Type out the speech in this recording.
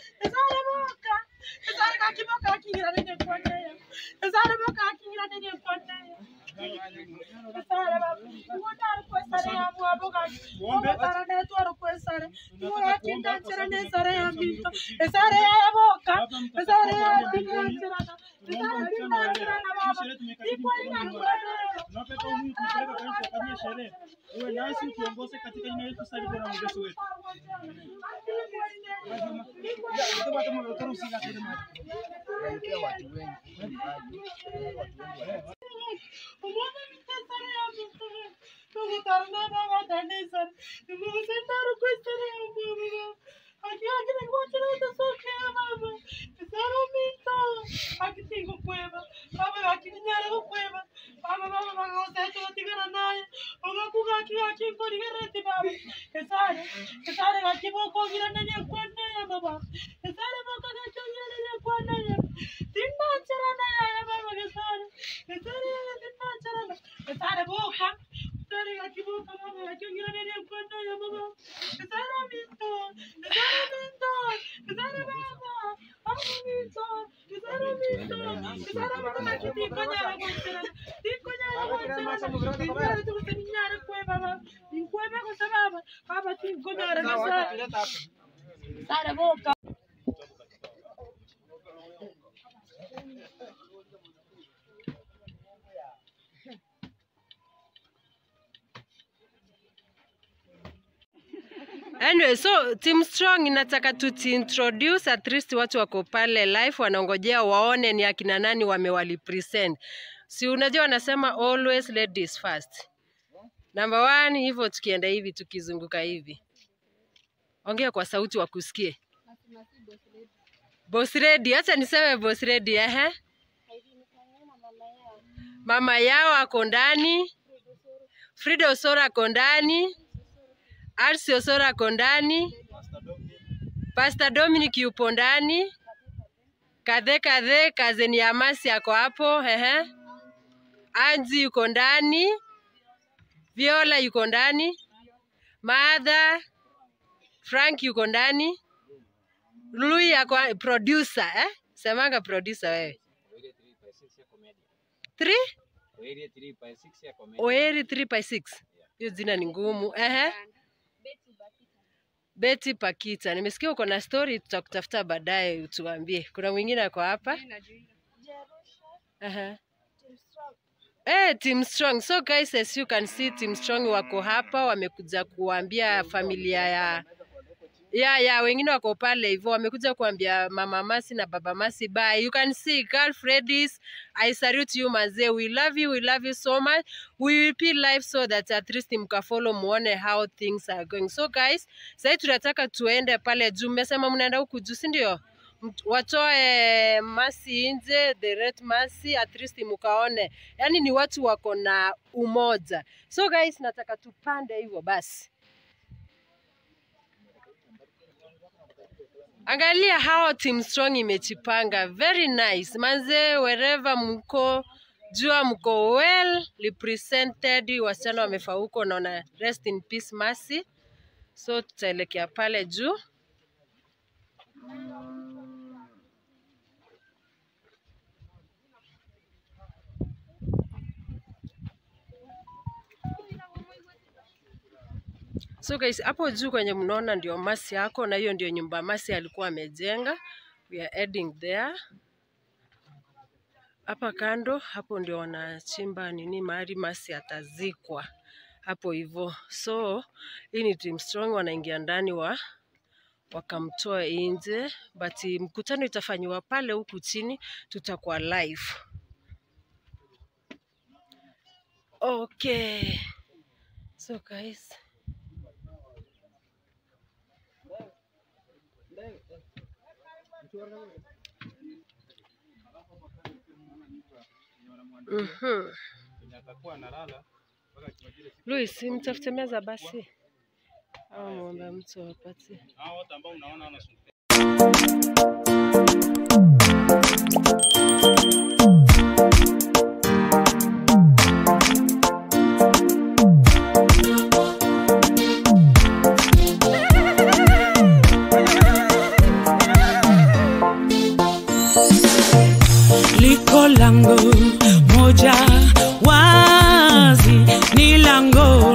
Esare boka. Esare kakiboka akingira nene kwanaya. Esare boka akingira nene kwanaya. Esare baba. Ngotara kwesare ya mwaboka. Ngotara netwara kwesare. Ngora tinda nchera nesare ya mbito. Esare ya boka. Esare ya tinda nchera. Esare tinda nchera na baba. Iko ina kwanaya. Tunapeka Mungu kupeleka kanisa kufanyia sherehe. Uwe nasi utuongoze katika jina letu sasa hivi na mwenyezi wetu. Sare boka. Anyway, so Team Strong inataka tuti-introduce at least watu wako pale live wanaongojea waone ni akina nani wamewalipresent. Si unajua wanasema always ladies first. Number one, hivyo tukienda hivi tukizunguka hivi. Ongea kwa sauti wakusikie. Boss Lady, acha niseme Boss Lady, ehe. Mama yao ako ndani. Frida Osora ako ndani. Arsi Osora ako ndani. Pastor Dominic yupo ndani. Kadhe kadhe kazeni ya Masi ako hapo, ehe. Anji yuko ndani. Viola yuko ndani. Madha Frank yuko ndani. Lui yako producer eh? Semanga producer wewe. 3 Oeri 3 by 6. Hiyo jina ni ngumu. Ehe. Betty Pakita. Nimesikia uko na story tutakutafuta baadaye utuambie. Kuna mwingine ako hapa? Aha. Eh, Team Strong. So guys, as you can see, Team Strong wako hapa wamekuja kuambia familia ya ya ya wengine wako pale hivyo wamekuja kuambia mama Masi na baba Masi bye. You can see girlfriends, I salute you mazee. We love you, we love you so much. We will be live so that at least mkafollow muone how things are going. So guys, sasa tunataka tuende pale juu. Mmesema mnaenda huku juu, si ndio? Mt- Watoe Masi nje, the red Masi at least mkaone. Yaani ni watu wako na umoja. So guys, nataka tupande hivyo basi. Angalia how Team Strong imejipanga. Very nice. Manze, wherever mko, jua mko well represented. Wasichana wamefaa huko, naona rest in peace Mercy. So tutaelekea pale juu. So guys, hapo juu kwenye mnaona ndio Masi yako na hiyo ndio nyumba Masi alikuwa amejenga. We are heading there. Hapa kando hapo ndio wanachimba nini mahali Masi atazikwa hapo hivyo. So hii ni Team Strong wanaingia ndani wa wakamtoa nje, but mkutano itafanywa pale huku chini, tutakuwa live. Okay. So guys, Mhm. Luis, mtafute meza basi, au muombe mtu apatie. Hao wote ambao unaona wanasumbuka liko lango moja wazi, ni lango